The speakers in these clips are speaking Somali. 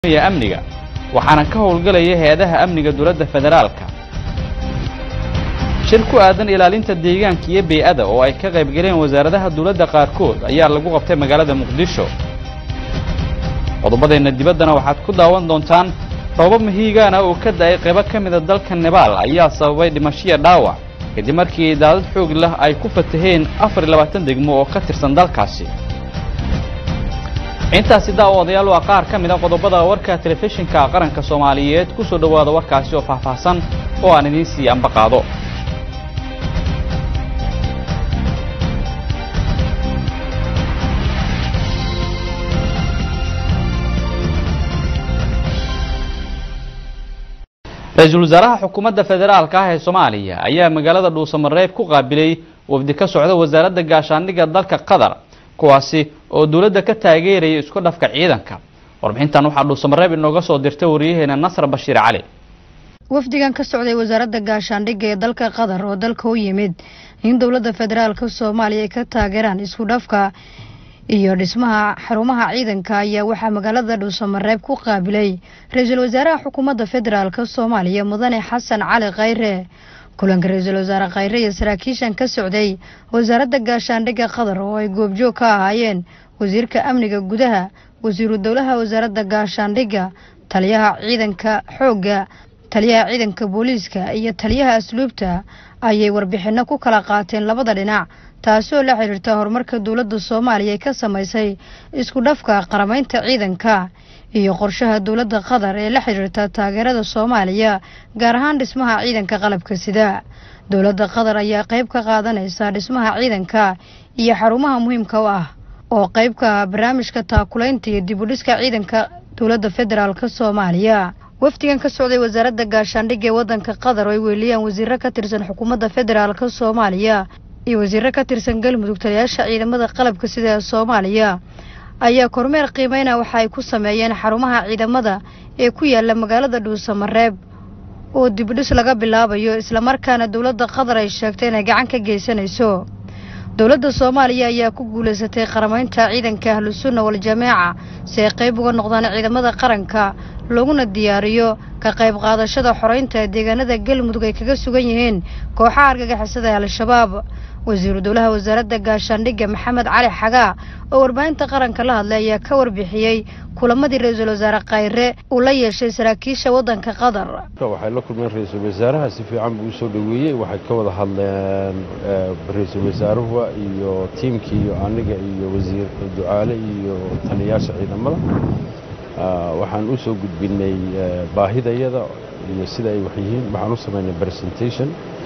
amniga waxaana ka howlgelaya hay-adaha amniga dowladda federaalka shir ku aadan ilaalinta deegaanka iyo bey-ada oo ay ka qayb galeen wasaaradaha dowladda qaarkood ayaa lagu qabtay magaalada muqdisho qodobadeenna dibaddana waxaad ku daawan doontaan roobab mahiigaana oo ka da'ay qaybo ka mida dalka nebaal ayaa sababay dhimashiya dhaawac kadib markii daadad xoog leh ay ku fataheen afar iyo labaatan degmo oo ka tirsan dalkaasi intaasi daawadayaal waa qaar ka mid a qodobada warka telefishinka qaranka soomaaliyeed ku soo dhowaada warkaasi oo faahfaahsan oo aan idiin sii anba qaado ra-iisul wasaaraha xukuumadda federaalka ah ee soomaaliya ayaa magaalada dhuusamareeb ku qaabilay wafdi ka socda wasaaradda gaashaandhigga dalka qatar kuwaasi oo dowladda ka taageeraya isku dhafka ciidanka warbixintan waxaa dhuusamareeb inooga soo dirtay waryaheena nasr bashiir cali wafdigan ka socday wasaaradda gaashaandhigga ee dalka qatar oo dalka u yimid in dowladda federaalka soomaaliya ay ka taageeraan isku dhafka iyo dhismaha xarumaha ciidanka ayaa waxaa magaalada dhuusamareeb ku qaabilay ra-iisul wasaaraha xukuumadda federaalka soomaaliya mudane xasan cali khayre kulanka ra-iisul wasaare khayre iyo saraakiishan ka socday wasaaradda gaashaandhigga qatar oo ay goobjoog ka ahaayeen wasiirka amniga gudaha wasiiru dowlaha wasaaradda gaashaandhigga taliyaha ciidanka xoogga taliyaha ciidanka booliiska iyo taliyaha asluubta ayay warbixinno ku kala qaateen labada dhinac taasoo la xidhiirta horumarka dowladda soomaaliya ka samaysay isku dhafka qaramaynta ciidanka iyo qorshaha dowladda qatar ee la xidhiirta taageerada soomaaliya gaar ahaan dhismaha ciidanka qalabka sida dowladda qatar ayaa qayb ka qaadanaysa dhismaha ciidanka iyo xarumaha muhiimka u ah oo qayb ka ah barnaamijka taakulaynta iyo dib u dhiska ciidanka dowladda federaalk soomaaliya wafdigan ka socday wasaaradda gaashaandhigga ee waddanka qatar oo ay weeliyaan wasiiro ka tirsan xukuumadda federaalk soomaaliya iyo wasiiro ka tirsan galmudug taliyaasha ciidamada qalabka sida ee soomaaliya ayaa kormeer qiimeyna waxa ay ku sameeyeen xarumaha ciidamada ee ku yaala magaalada dhuusamareeb oo dibdhis laga bilaabayo islamarkaana dowladda qatar ay sheegtay inay gacan ka geysanayso dowladda soomaaliya ayaa ku guulaysatay qaramaynta ciidanka ahlusunna wal-jamaaca si ay qayb uga noqdaan ciidamada qaranka looguna diyaariyo ka qayb qaadashada xoreynta deegaanada galmudug ay kaga sugan yihiin kooxaha argagixisada ee al-shabaab wasiiru dowlaha wasaaradda gaashaandhigga maxamed cali xagaa oo warbaahinta qaranka la hadlay ayaa ka warbixiyey kulamadii ra-iisul wasaare khayre uu la yeeshay saraakiisha waddanka qatar waxay la kulmeen ra-iisul wasaaraha si fiican buu usoo dhoweeyey waxay ka wada hadleen ra-iisul wasaaruhu iyo tiimkii iyo aniga iyo wasiir ducaale iyo taliyaasha ciidamada waxaan u soo gudbinay baahidayada iyo sida ay wax yihiin waxaan u samaynay presentation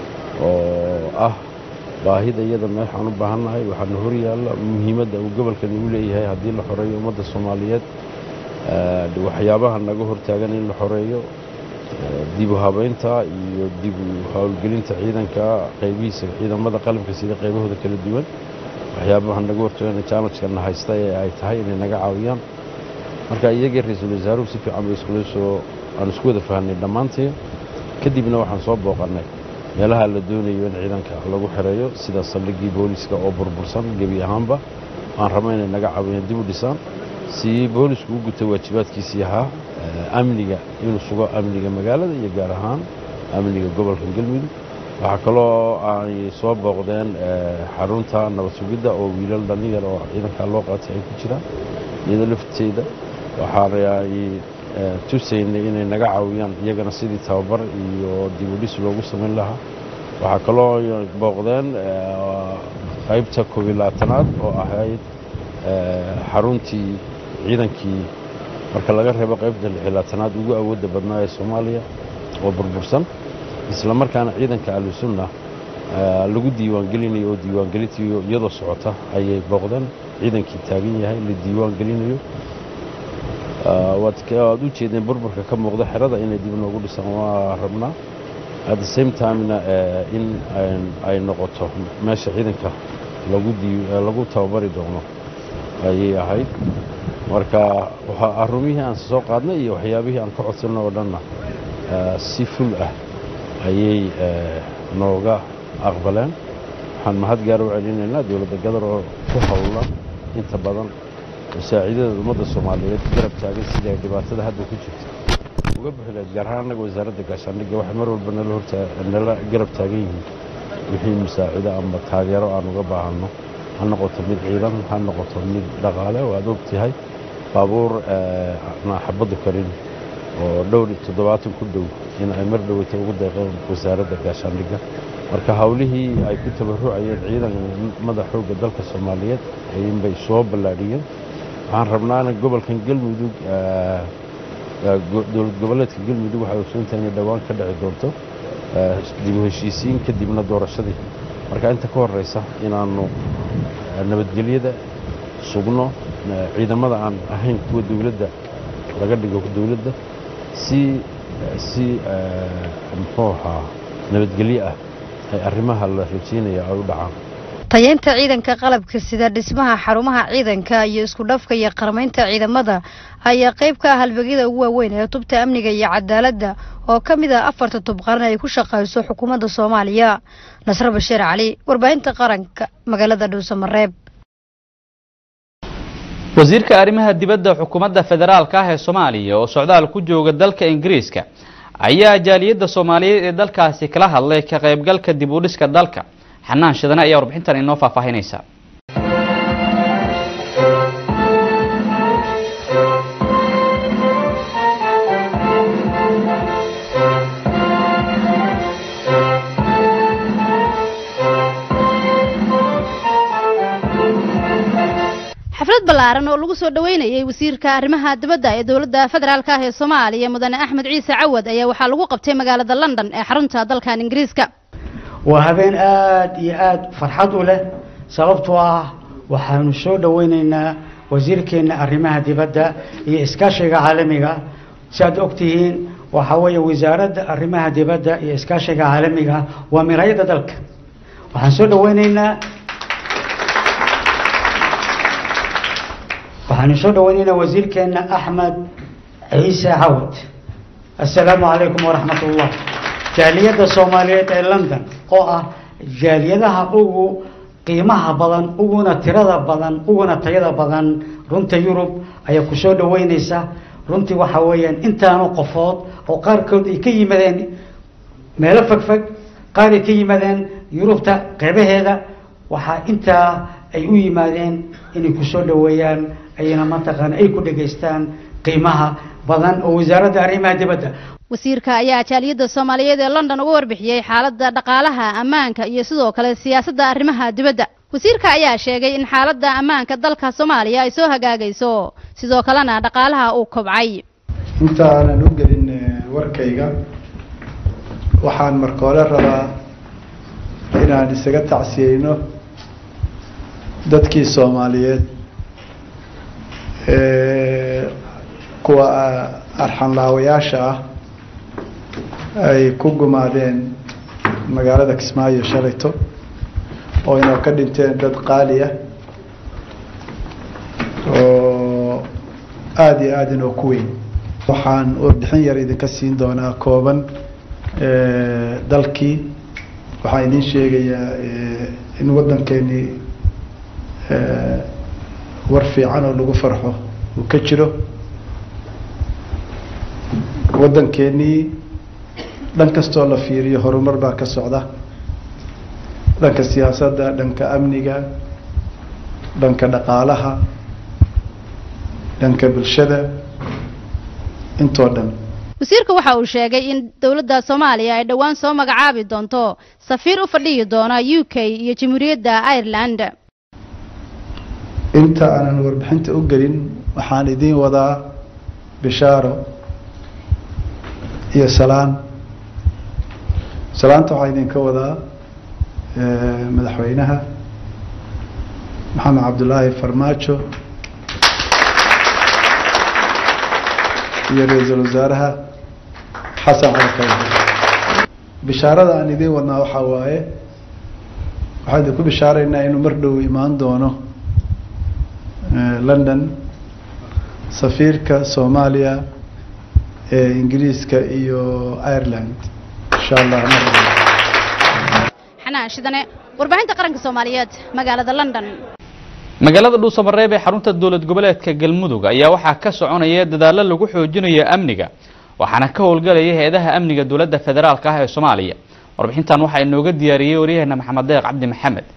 oo ah baahida iyada meexaan u baahannahay waxaana hor yaalla muhiimadda uu gobolkani u leeyahay haddii la xoreeyo ummadda soomaaliyeed waxyaabaha naga hortaagan in la xoreeyo dib u habaynta iyo dib u howlgelinta ciidanka qaybihiisa ciidamada qalabka sida qaybahooda kala duwan waxyaabaha naga hortaagan jaalajkana haysta ee ay tahay inay naga caawiyaan marka iyagii ra-iisul wasaaruhu si fiican bay iskula soo aan isku wada fahnay dhammaantii kadibna waxaan soo booqannay meelaha la doonayo in ciidanka lagu xereeyo sida saldhiggii booliska oo burbursan gebi ahaanba aan rabno inay naga caawiyaan dib u dhisaan si boolisku u guta waajibaadkiisii ahaa amniga inuu sugo amniga magaalada iyo gaar ahaan amniga gobolka galmudug waxaa kaloo ay soo booqdeen xarunta nabad sugidda oo wiilal dhallinyar oo ciidanka loo qaatay ay ku jiraan iyada lafteeda waxaay tusaynay inay naga caawiyaan iyagana sidii tababar iyo dib u dhis loogu samayn lahaa waxaa kaloo booqdeen qaybta koob iyo labaatanaad oo ahayd xaruntii ciidankii marka laga reebo qaybta lix iyo labaatanaad ugu awoodda badnaa ee soomaaliya oo burbursan isla markaana ciidanka ahlusunna lagu diiwaangelinayo oo diiwaangelintii iyadoo socota ayay booqdeen ciidankii taagan yahay la diiwaangelinayo waad u jeedeen burburka ka muuqda xerada inay dib noogu dhisaan waa rabnaa at the same timena in ay noqoto meesha ciidanka lagu tababari doono ayay ahayd marka arumihii aan soo qaadnay iyo waxyaabihii aan ka codsanno oo dhanna si ful ah ayay nooga aqbaleen waxaan mahad gaar u celinaynaa dowladda gadar oo ku howlan inta badan masaaciidada ummadda soomaaliyeed garab taagan sidii ay dhibaatada hadda ku jirto uga bixi lahayd gaar ahaan annaga wasaaradda gaashaandhigga waxay mar walba nala hortaa nala garab taagan yihiin wixii masaacido ama taageero aan uga baahanno ha noqoto mid ciidan ha noqoto mid dhaqaale waad og tahay baabuur aan xabaddu karin oo dhowr iyo toddobaatan ku dhow in ay mar dhoweyta ugu deeqeen wasaaradda gaashaandhigga marka hawlihii ay ku tabarucayeen ciidamada xoogga dalka soomaaliyeed ayinbay soo ballaadhiyeen waxaan rabnaana gobolkan galmudug dowlad goboleedka galmudug waxay ogsoontahay inay dhowaan ka dhici doonto dib u heshiisiin kadibna doorashadii marka inta ka horeysa inaannu nabadgelyada sugno ciidamada aan ahayn kuwa dowladda laga dhigo dowladda si si muxuu ahaa nabadgelyo ah ay arrimaha la rajeynaya ay u dhacaan tayeynta ciidanka qalabka sida dhismaha xarumaha ciidanka iyo isku dhafka iyo qarmaynta ciidamada ayaa qayb ka ah halbeegyada ugu waaweyn ee tubta amniga iyo cadaaladda oo ka mid ah afarta tub qaran ay ku shaqayso xukuumadda soomaaliya nasre bashiir cali warbaahinta qaranka magaalada dhuusamareeb wasiirka arrimaha dibadda xukuumadda federaalka ah ee soomaaliya oo socdaal ku jooga dalka ingiriiska ayaa jaaliyadda soomaaliyeed ee dalkaasi kala hadlay ka qaybgalka dib u dhiska dalka xanaan shidane ayaa warbixintan inoo faahfaahinaysa xaflad ballaaran oo lagu soo dhoweynayay wasiirka arrimaha dibadda ee dowladda federaalk ah ee soomaaliya mudane axmed ciise cawad ayaa waxaa lagu qabtay magaalada london ee xarunta dalkan ingiriiska waa habeen aada iyo aada farxad u leh sababtoo ah waxaanu soo dhoweyneynaa wasiirkeenna arrimaha dibadda iyo iskaashiga caalamiga si aad ogtihiin waxaa weeye wasaaradda arrimaha dibadda iyo iskaashiga caalamiga waa miraayadda dalka waxaan soo dhoweyneynaa waxaanu soo dhoweyneynaa wasiirkeenna axmed ciise cawad assalaamu calaykum waraxmat ullah jaaliyadda soomaaliyeed ee london oo ah jaaliyadaha ugu qiimaha badan uguna tirada badan uguna tayada badan runta yurub ayaa ku soo dhoweyneysa runtii waxaa weeyaan intaanu qofood oo qaarkood ay ka yimaadeen meelo fogfog qaar ay ka yimaadeen yurubta qeybaheeda waxaa intaa ay u yimaadeen inay ku soo dhoweeyaan ayna mataqaana ay ku dhegaystaan qiimaha badan oo wasaaradda arrimaha dibadda wasiirka ayaa jaaliyadda soomaaliyeed ee london uga warbixiyey xaaladda dhaqaalaha ammaanka iyo sidoo kale siyaasadda arrimaha dibadda wasiirka ayaa sheegay in xaaladda ammaanka dalka soomaaliya ay soo hagaagayso sidoo kalena dhaqaalaha uu kobcay inta aanan u gelin warkayga waxaan marka hore rabaa inaan isaga tacsiyeyno dadkii soomaaliyeed kuwa arxanlaawayaasha ah ay ku gumaadeen magaalada kismaayo shalayto oo inoo ka dhinteen dad qaali ah oo aada iyo aada inoo ku weyn waxaan warbixin yar idinka siin doonaa kooban dalkii waxaan idin sheegayaa in waddankeenii war fiican oo lagu farxo uu ka jiro waddankeenii dhan kastoo la fiiriyo horumar baa ka socda dhanka siyaasadda dhanka amniga dhanka dhaqaalaha dhanka bulshada intoo dhan wasiirka waxa uu sheegay in dowladda soomaaliya ay dhowaan soo magacaabi doonto safiir u fadhiyi doona u k iyo jamhuuriyadda ireland inta aanan warbixinta u gelin waxaan idiin wadaa bishaaro iyo salaan salaanta waxaa idinka wadaa madaxweynaha maxamed cabdulaahi farmaajo iyo ra-iisul wasaaraha xasan cali kawar bishaarada aan idiin wadnaa waxaa waaye waxaan idinku bishaaraynaa inuu mar dhow imaan doono london safiirka soomaaliya ee ingiriiska iyo ireland insha allah xanaan shidane warbaahinta qaranka soomaaliyeed magaalada london magaalada dhuusamareeb ee xarunta dowlad goboleedka galmudug ayaa waxaa ka soconaya dadaallo lagu xoojinayo amniga waxaana ka howlgalaya hay-adaha amniga dowladda federaalka ah ee soomaaliya warbixintan waxaa inooga diyaariyey waryaheena maxamed deeq cabdi maxamed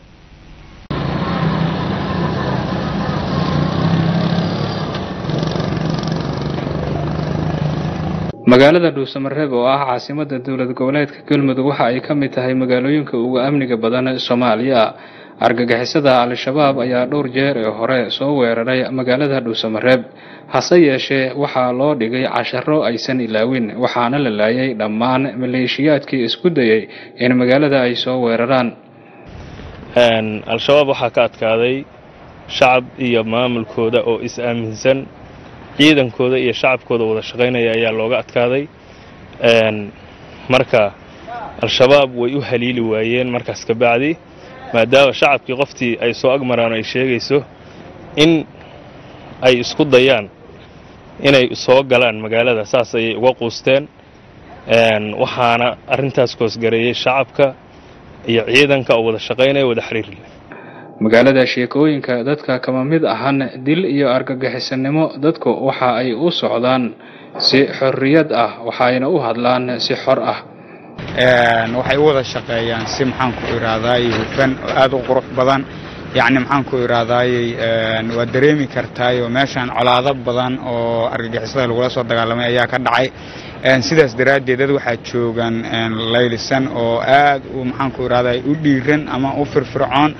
magaalada dhuusamareeb oo ah caasimada dowlad goboleedka galmudug waxa ay ka mid tahay magaalooyinka ugu amniga badan soomaaliya argagixisada al-shabaab ayaa dhowr jeer ee hore soo weeraray magaalada dhuusamareeb hase yeeshee waxaa loo dhigay casharo aysan ilaawin waxaana la laayay dhammaan maleeshiyaadkii isku dayay in magaalada ay soo weeraraan al-shabaab waxaa ka adkaaday shacab iyo maamulkooda oo is-aaminsan ciidankooda iyo shacabkooda wada shaqaynaya ayaa looga adkaaday marka al-shabaab way u haliili waayeen markaas ka bacdi maadaama shacabkii qoftii ay soo agmaraan ay sheegayso in ay isku dayaan inay soo galaan magaalada saas ayay uga quusteen waxaana arrintaas koosgareeyey shacabka iyo ciidanka oo wada shaqaynaya wada xiriir leh magaalada sheekooyinka dadka kama mid ahan dil iyo argagixisanimo dadku waxa ay u socdaan si xorriyad ah waxayna u hadlaan si xor ah waxay u wada shaqeeyaan si maxaanku idhaahdaayey hufan oo aad u qurux badan yacni maxaanku idhaahdaayey waad dareemi kartaayoo meeshaan colaado badan oo argagixisada lagula soo dagaalamay ayaa ka dhacay sidaas daraaddeed dad waxaa joogaan laylisan oo aad u maxaanku idhahdaay u dhiiran ama u firfircoon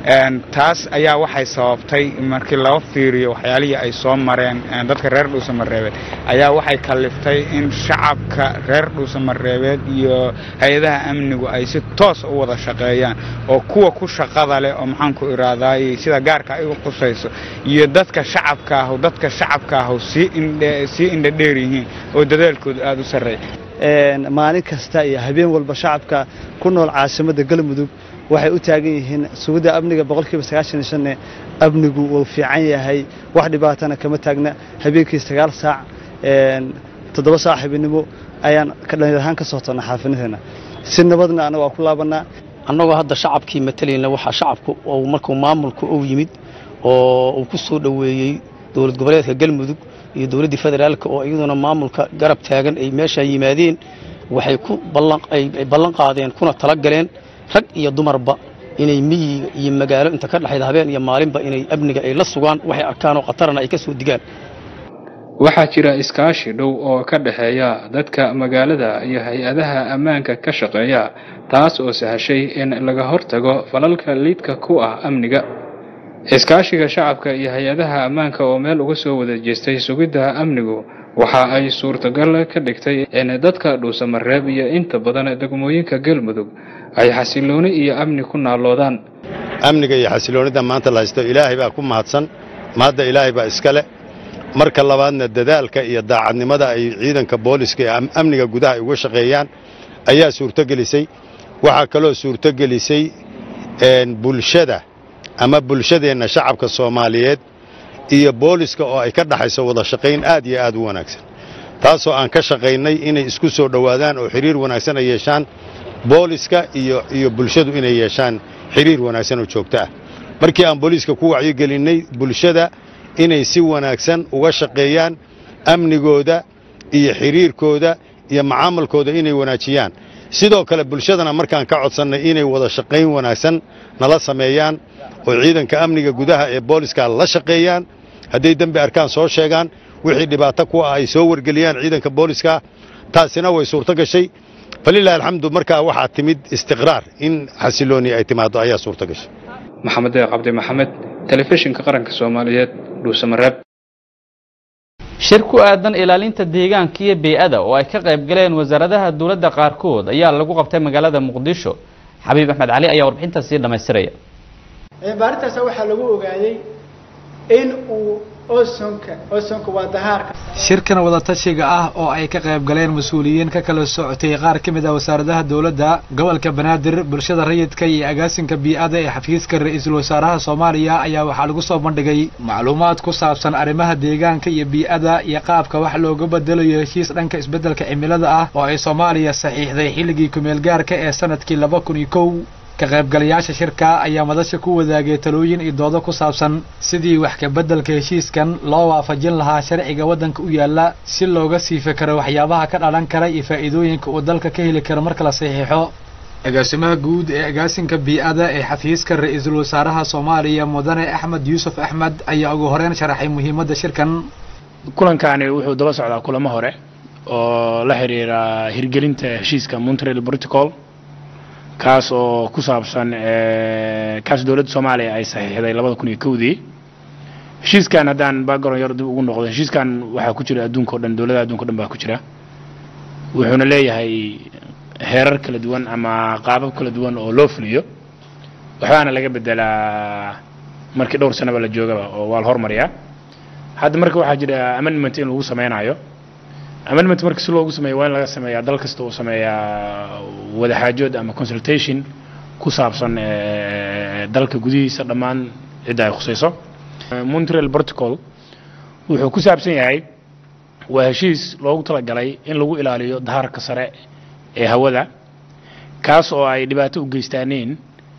taas ayaa waxay sababtay markii laba fiiriyo waxyaalihii ay soo mareen dadka reer dhuusamareebeed ayaa waxay kalliftay in shacabka reer dhuusamareebeed iyo hay-adaha amnigu ay si toos u wada shaqeeyaan oo kuwa ku shaqada leh oo maxaanku idhaahdaayey sida gaarka ay u qusayso iyo dadka shacabka ahu dadka shacabka ahu sii indha dheer yihiin oo dadaalkoodu aada u sarreeya maalin kasta iyo habeen walba shacabka ku nool caasimadda galmudug waxay u taagan yihiin sugidda amniga boqolkiiba sagaashan iyo shanne amnigu wuu fiican yahay wax dhibaatana kama taagna habeenkii sagaal saac toddoba saac habeennimo ayaan dhalinyar ahaan ka soo toonnaa xaafinadeena si nabadna annaga waa ku laabannaa annagoo hadda shacabkii matalayna waxaa shacabku uu markuu maamulku uu yimid oo uu ku soo dhoweeyey dowlad goboleedka galmudug iyo dowladdii federaalka oo iyaduna maamulka garab taagan ay meeshaa yimaadeen waxay ku ay ballan qaadeen kuna tala galeen rag iyo dumarba inay miyiga iyo magaalo inta ka dhexayda habeen iyo maalinba inay amniga ay la sugaan waxay arkaan oo khatarana ay ka soo digaan waxaa jira iskaashi dhow oo ka dhexeeya dadka magaalada iyo hay-adaha ammaanka ka shaqeeya taas oo sahashay in laga hortago falalka liidka ku ah amniga iskaashiga shacabka iyo hay-adaha ammaanka oo meel uga soo wada jeestay sugidda amnigu waxa ay suurtagal ka dhigtay in dadka dhuusamareeb iyo inta badan degmooyinka galmudug ay xasilooni iyo amni ku naaloodaan amniga iyo xasiloonida maanta la haysto ilaahay baa ku mahadsan mahadda ilaahay baa iska leh marka labaadna dadaalka iyo daacadnimada ay ciidanka booliska ee amniga gudaha ay uga shaqeeyaan ayaa suurtogelisay waxaa kaloo suurtogelisay bulshada ama bulshadeenna shacabka soomaaliyeed iyo booliska oo ay ka dhaxayso wada shaqayn aad iyo aad u wanaagsan taasoo aan ka shaqaynay inay isku soo dhowaadaan oo xiriir wanaagsan ay yeeshaan booliska iyo iyo bulshadu inay yeeshaan xiriir wanaagsan oo joogto ah markii aan booliiska ku wacyogelinnay bulshada inay si wanaagsan uga shaqeeyaan amnigooda iyo xiriirkooda iyo macaamilkooda inay wanaajiyaan sidoo kale bulshadana markaan ka codsannay inay wada shaqayn wanaagsan nala sameeyaan oo ciidanka amniga gudaha ee booliska la shaqeeyaan hadday dembi arkaan soo sheegaan wixii dhibaato ku ah ay soo wargeliyaan ciidanka booliska taasina way suurto gashay falilahi alxamdu markaa waxaa timid istiqraar in xasilooni ay timaado ayaa suurto gashay maxamed deeq cabdi maxamed telefishinka qaranka soomaaliyeed dhuusamareeb shir ku aadan ilaalinta deegaanka iyo bey-ada oo ay ka qayb galeen wasaaradaha dowladda qaarkood ayaa lagu qabtay magaalada muqdisho xabiib axmed cali ayaa warbixintaas sii dhammaystiraya baarintaas waxaa lagu ogaaday in uu osonka osonka waa dahaarka shirkan wadatashiga ah oo ay ka qayb galeen mas-uuliyiin ka kala socotay qaar ka mid ah wasaaradaha dowladda gobolka banaadir bulshada rayidka iyo agaasinka bii-ada ee xafiiska ra-iisul wasaaraha soomaaliya ayaa waxaa lagu soo bandhigay macluumaad ku saabsan arrimaha deegaanka iyo bii-ada iyo qaabka wax looga bedelayo heshiis dhanka isbeddelka cimilada ah oo ay soomaaliya saxiixday xilligii kumeel gaarka ee sanadkii laba kun iyo kow ka qaybgalayaasha shirka ayaa madasha ku wadaagay talooyin iyo doodo ku saabsan sidii wax ka beddelka heshiiskan loo waafajin lahaa sharciga waddanka u yaalla si looga sii fekero waxyaabaha ka dhalan kara iyo faa'iidooyinka uu dalka ka heli karo marka la saxiixo agaasimaha guud ee agaasinka bii-ada ee xafiiska ra-iisul wasaaraha soomaaliya mudane axmed yuusuf axmed ayaa ugu horeyn sharaxay muhiimadda shirkan kulankani wuxuu daba socdaa kulamo hore oo la xiriira hirgelinta heshiiska montreal protocol kaas oo ku saabsan kaas dowladda soomaaliya ay saxiixday labada kun iyo kowdii heshiiskan haddaan background yar dib ugu noqdo heshiiskan waxaa ku jira adduunka o dhan dowladaha adduunka o dhan baa ku jira wuxuuna leeyahay heerar kala duwan ama qaabab kala duwan oo loo fuliyo waxbaana laga bedelaa markii dhowr sanaba la joogaba oo waa la hormariyaa hadda marka waxaa jira amendment in lagu sameynayo amendment marka si loogu sameeyo waa in laga sameeyaa dal kasta uu sameeyaa wadaxaajood ama consultation ku saabsan dalka gudihiisa dhammaan cidda ay khusayso montreal protocol wuxuu ku saabsan yahay waa heshiis loogu talagalay in lagu ilaaliyo dahaarka sare ee hawada kaas oo ay dhibaato u geystaaneen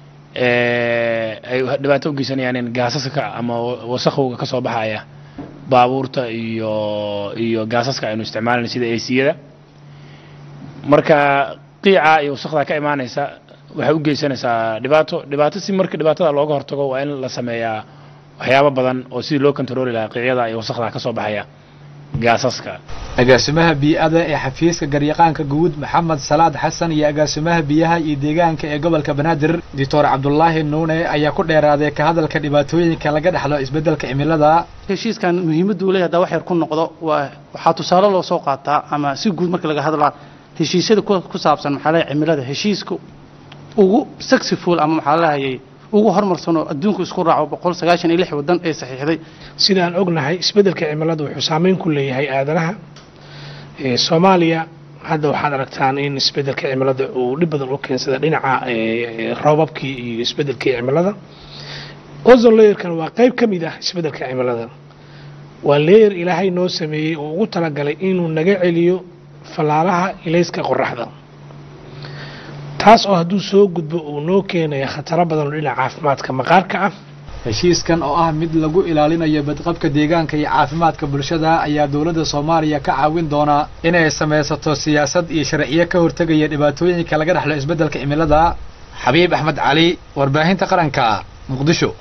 ay dhibaato u geysanayaan gaasaska ama wasakhowga ka soo baxaya baabuurta iyo iyo gaasaska aynu isticmaalayna sida aciyada marka qiica iyo wasakda ka imaanaysa waxay u geysanaysaa dhibaato dhibaato si marka dhibaatada looga hortago waa in la sameeyaa waxyaabo badan oo sidii loo kontarooli lahaa qiicyada iyo wasakda ka soo baxaya gaasaska agaasimaha bii-ada ee xafiiska garyaqaanka guud maxamed salaad xasan iyo agaasimaha biyaha iyo deegaanka ee gobolka banaadir doctor cabdulaahi nuune ayaa ku dheeraaday ka hadalka dhibaatooyinka laga dhexlo isbeddelka cimilada heshiiskan muhiimaddu uu leeyahay haddaa wax yar ku noqdo waa waxaa tusaale loo soo qaataa ama si guud marka laga hadlaa heshiisyada ku saabsan maxaa leeyahay cimilada heshiiska ugu successful ama maxaa leehayay ugu horumarsanoo adduunku isku raaco boqol sagaashan iyo lix waddan ee saxiixday sidaan ognahay isbeddelka cimilada wuxuu saameyn ku leeyahay aadanaha soomaaliya hadda waxaad aragtaan in isbeddelka cimilada uu dhib badan u keensada dhinaca roobabkii iyo isbeddelkii cimilada ozon layerkan waa qayb ka mid ah isbeddelka cimilada waa leyer ilaahay noo sameeyey oo ugu talagalay inuu naga celiyo fallaalaha ilayska qoraxda taas oo hadduu soo gudbo uu noo keenaya khataro badan oo dhinaca caafimaadka maqaarka ah heshiiskan oo ah mid lagu ilaalinayo badqabka deegaanka iyo caafimaadka bulshada ayaa dowladda soomaaliya ka caawin doonaa inay samaysato siyaasad iyo sharciyo ka hortegaya dhibaatooyinka laga dhexlo isbeddelka cimilada xabiib axmed cali warbaahinta qaranka muqdisho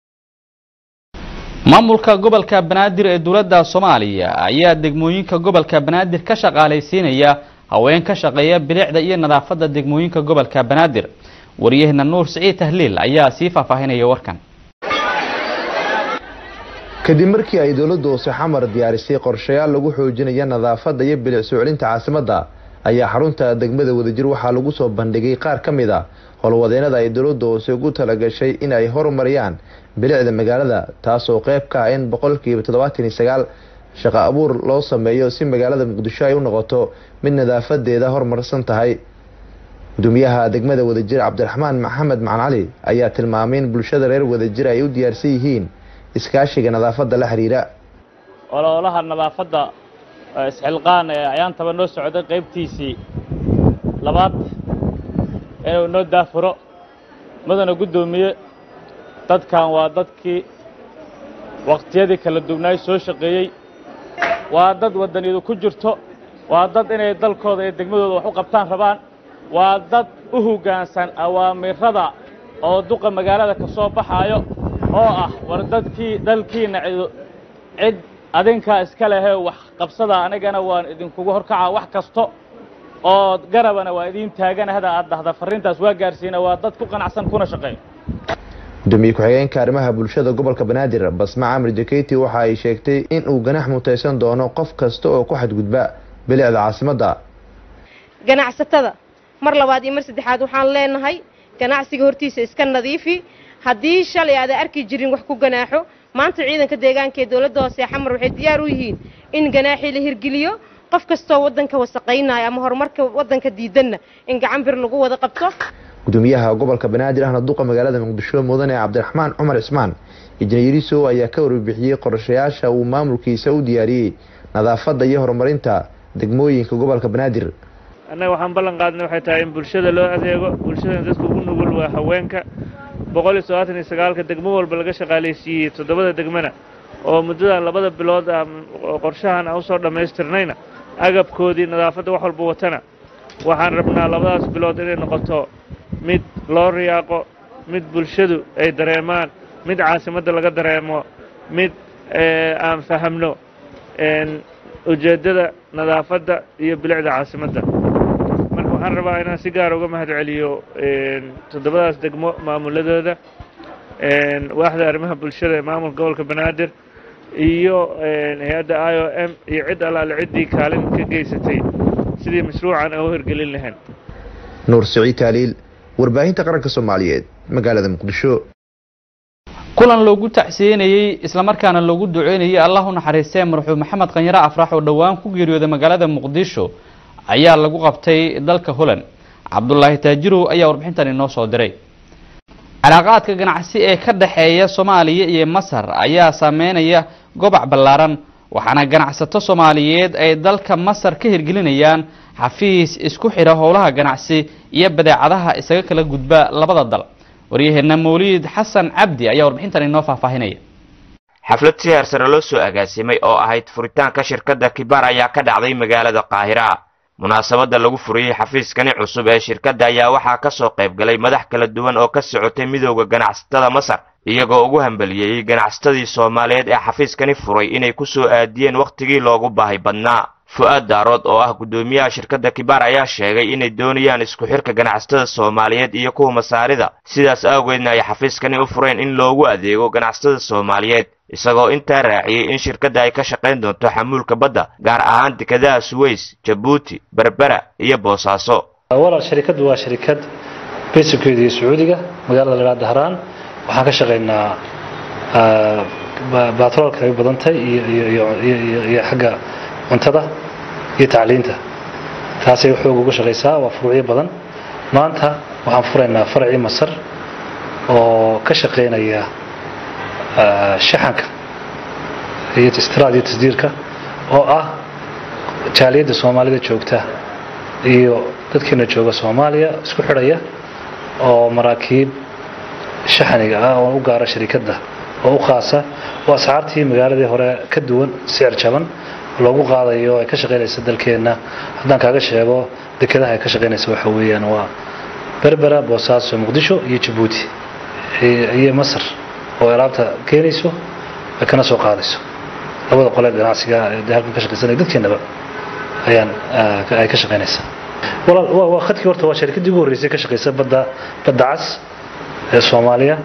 maamulka gobolka banaadir ee dowladda soomaaliya ayaa degmooyinka gobolka banaadir ka shaqaalaysiinaya haween ka shaqeeya bilicda iyo nadaafadda degmooyinka gobolka banaadir waryaheena nuur siciid tahliil ayaa sii faahfaahinaya warkan kadib markii ay dowladda hoose xamar diyaarisay qorshayaal lagu xoojinaya nadaafadda iyo bilic soo celinta caasimadda ayaa xarunta degmada wadajir waxaa lagu soo bandhigay qaar ka mid a howlwadeenada ay dowladda hoose ugu talagashay in ay horumariyaan bilicda magaalada taasoo qayb ka ah in boqolkiiba toddobaatan iyo sagaal shaqo abuur loo sameeyo si magaalada muqdisho ay u noqoto mid nadaafadeeda horumarsan tahay gudoomiyaha degmada wadajir cabdiraxmaan maxamed macan cali ayaa tilmaamay in bulshada reer wadajir ay u diyaarsan yihiin iskaashiga nadaafadda la xiriira ololaha nadaafadda isxilqaan ee ayaantaba noo socday qaybtiisii labaad inuu noo daafuro mudana guddoomiye dadkan waa dadkii wakhtiyadii kala duwnaay soo shaqeeyey waa dad waddaniyadu ku jirto waa dad inay dalkooda iyo degmadooda wax u qabtaan rabaan waa dad u hoggaansan awaamirada oo duqa magaalada ka soo baxaayo oo ah war dadkii dalkiinna cid adinkaa iska lehee wax qabsada anigana waan idinkugu horkacaa wax kasto oo garabana waa idiin taagana hada aad dhahda farriintaas waa gaarsiina waa dad ku qanacsan kuna shaqeeya gudoomiye ku-xigeenka arrimaha bulshada gobolka banaadir basma camar jaketi waxa ay sheegtay in uu ganax mutaysan doono qof kasta oo ku xadgudba bilicda caasimadda ganacsatada mar labaad iyo mar saddexaad waxaan leenahay ganacsiga hortiisa iska nadiifi haddii shalay aada arki jirin wax ku ganaaxo maanta ciidanka deegaanka ee dowladda hoose ee xamar waxay diyaar u yihiin in ganaaxii la hirgeliyo qof kastoo waddanka wasaqaynaya ama horumarka waddanka diidanna in gacan bir lagu wada qabto gudoomiyaha gobolka banaadir ahna duqa magaalada muqdisho mudane cabdiraxmaan cumar cismaan injineeriso ayaa ka warbixiyey qorshayaasha uu maamulkiisa u diyaariyey nadaafadda iyo horumarinta degmooyinka gobolka banaadir annaga waxaan ballan qaadnay waxay tahay in bulshada loo adeego bulshadana dadka ugu nugul waa haweenka boqol iyo toddobaatan iyo sagaalka degmo walba laga shaqaalaysiiyey toddobada degmana oo muddadan labada bilood ah oo qorshahan aan usoo dhammaystirnayna agabkoodii nadaafadda wax walba watana waxaan rabnaa labadaas bilood inay noqoto mid loo riyaaqo mid bulshadu ay dareemaan mid caasimadda laga dareemo mid aan fahamno ujeeddada nadaafadda iyo bilicda caasimadda marka waxaan rabaa inaan si gaara uga mahad celiyo toddobadaas degmo maamuladooda waaxda arrimaha bulshada ee maamulka gobolka banaadir iyo hay-adda i o m iyo cid allaale ciddii kaalin ka geysatay sidii mashruucan aan u hirgelin lahayn nuur siciid taaliil warbaahinta qaranka soomaaliyeed magaalada muqdisho kulan loogu tacsiyenayey islamarkaana loogu duceynayey allah u naxariistee marxuum maxamed qanyare afrax oo dhowaan ku geeriyooday magaalada muqdisho ayaa lagu qabtay dalka holland cabdulaahi taajirow ayaa warbixintan inoo soo diray calaaqaadka ganacsi ee ka dhexeeya soomaaliya iyo masar ayaa saameynaya gobac ballaaran waxaana ganacsato soomaaliyeed ay dalka masar ka hirgelinayaan xafiis isku xidha howlaha ganacsi iyo badeecadaha isaga kala gudba labada dal waryaheena mawliid xasan cabdi ayaa warbixintan inoo faahfaahinaya xaflad si heersare loo soo agaasimay oo ahayd furitaanka shirkadda kibaar ayaa ka dhacday magaalada qaahira munaasabadda lagu furiyey xafiiskani cusub ee shirkadda ayaa waxaa ka soo qayb galay madax kala duwan oo ka socotay midowda ganacsatada masar iyagoo ugu hambaliyeeyey ganacsatadii soomaaliyeed ee xafiiskani furay inay ku soo aadiyeen wakhtigii loogu baahi badnaa fu-aad daarood oo ah guddoomiyaha shirkadda kibaar ayaa sheegay inay doonayaan isku xirka ganacsatada soomaaliyeed iyo kuwa masaarida sidaas awgeedna ay xafiiskani u fureen in loogu adeego ganacsatada soomaaliyeed isagoo intaa raaciyey in shirkadda ay ka shaqayn doonto xamuulka badda gaar ahaan dekedaha suweys jabuuti berbera iyo boosaaso walaal sharikaddu waa sharikad basikeedu iyo sacuudiga magaalada lagaa dahraan waxaan ka shaqaynaa batroolka ay badantay iyo xagga cuntada iyo tacliinta taasay xoog uga shaqaysaa waa furuucyo badan maanta waxaan furaynaa faracii masar oo ka shaqaynaya shaxanka iyo istiraad iyo tasdiirka oo ah jaaliyadda soomaalida joogta iyo dadkeena jooga soomaaliya isku xidhaya oo maraakiib shaxaniga ah oo u gaara sharikadda oo u khaasa oo asxaartii magaaladii hore ka duwan sicir jaban loogu qaadayo ay ka shaqaynaysa dalkeenna haddaan kaaga sheego dekedaha ay ka shaqaynaysa waxa weeyaan waa berbera boosaaso muqdisho iyo jabuuti iyo masar oo alaabta keenayso ay kana soo qaadayso labada qole ganacsiga ee halkan ka shaqaysanaya dadkeenaba ayaan ay ka shaqaynaysaa walaal waa waa khadkii horta waa sharikaddii ugu horreysay ka shaqaysa badda badda cas ee soomaaliya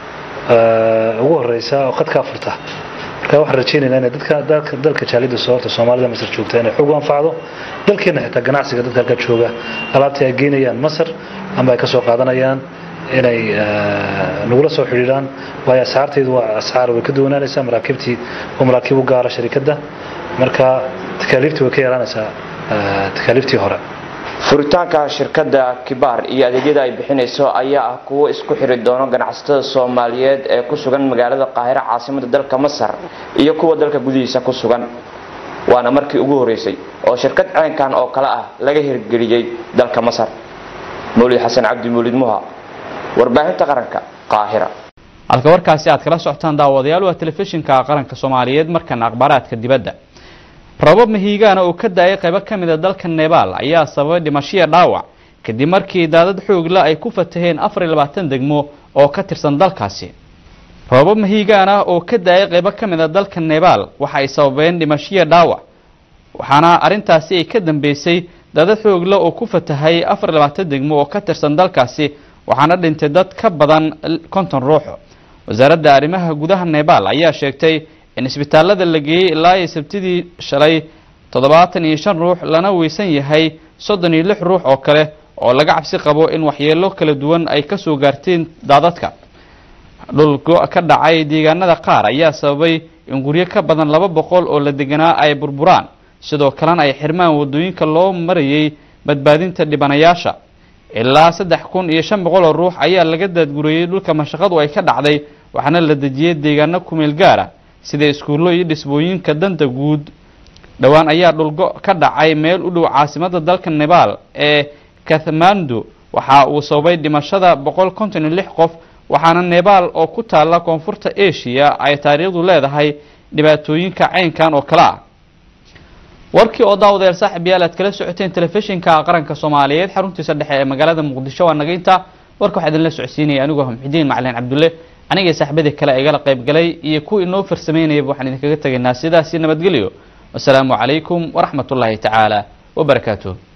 ugu horreysa oo khadkaa furta marka waxaan rajaynaynaa inay dadka dalka dalka jaalida soo horta soomaalida masar joogta inay xog u anfacdo dalkeena xitaa ganacsiga dadka halka jooga alaabtii ay geynayaan masar ama ay ka soo qaadanayaan inay nagula soo xidhiidhaan waayo asxaarteedu waa asxaar way ka duwanaanaysaa maraakiibtii waa maraakiib u gaara sharikadda marka takaaliiftii way ka yaraanaysaa takaaliiftii hore furitaanka shirkadda kibaar iyo adeegyada ay bixinayso ayaa ah kuwo isku xiri doono ganacsatada soomaaliyeed ee ku sugan magaalada qaahiro caasimada dalka masar iyo kuwa dalka gudihiisa ku sugan waana markii ugu horeysay oo shirkad ceenkan oo kale ah laga hirgeliyey dalka masar mawlid xasan cabdi mawlid muha warbaahinta qaranka qaahira halka warkaasi aad kala socotaan daawadayaal waa telefishinka qaranka soomaaliyeed markana akhbaaraadka dibadda rabab mahiigaana oo ka daayay qaybo ka mida dalka nebaal ayaa sababay dhimashiya dhaawac kadib markii daadad xoogla ay ku fataheen afar iyo labaatan degmo oo ka tirsan dalkaasi rabab mahiigaana oo ka daayay qaybo ka mida dalka nebaal waxa ay sababeen dhimashiya dhaawac waxaana arrintaasi ay ka dambeysay daadad xoogla oo ku fatahay afar iyo labaatan degmo oo ka tirsan dalkaasi waxaana dhintay dad ka badan konton ruux wasaaradda arrimaha gudaha nebaal ayaa sheegtay in isbitaalada la geeyey ilaa iyo sabtidii shalay toddobaatan iyo shan ruux lana weysan yahay soddon iyo lix ruux oo kale oo laga cabsi qabo in waxyeelo kala duwan ay ka soo gaarteen daadadka dhul go- ka dhacay deegaanada qaar ayaa sababay in guryo ka badan laba boqol oo la deganaa ay burburaan sidoo kalena ay xirmaan wadooyinka loo marayay badbaadinta dhibanayaasha ilaa saddex kun iyo shan boqol oo ruux ayaa laga daadguriyey dhulka mashaqadu ay ka dhacday waxaana la dejiyey deegaano kumeel gaara sida iskuullo iyo dhisbooyinka danta guud dhowaan ayaa dhulgo ka dhacay meel u dhow caasimada dalka nebaal ee kathmandu waxa uu sababay dhimashada boqol konton iyo lix qof waxaana nebaal oo ku taalla koonfurta asia ay taariikhdu leedahay dhibaatooyinka caynkan oo kale ah warkii oo daawadeer saaxib yaal aad kala socoteen telefishinka qaranka soomaaliyeed xaruntiisa dhexe ee magaalada muqdisho waa nagaynta warka waxaa idinla socodsiinaya anigoo muxidiin macalin cabdulle anigay saaxiibadii kale igala qayb galay iyo kuwa inoo farsameynayaba waxaan idinkaga tegaynaa sidaasi nabadgelyo wasalaamu calaykum waraxmat ullaahi tacaala wabarakaatuh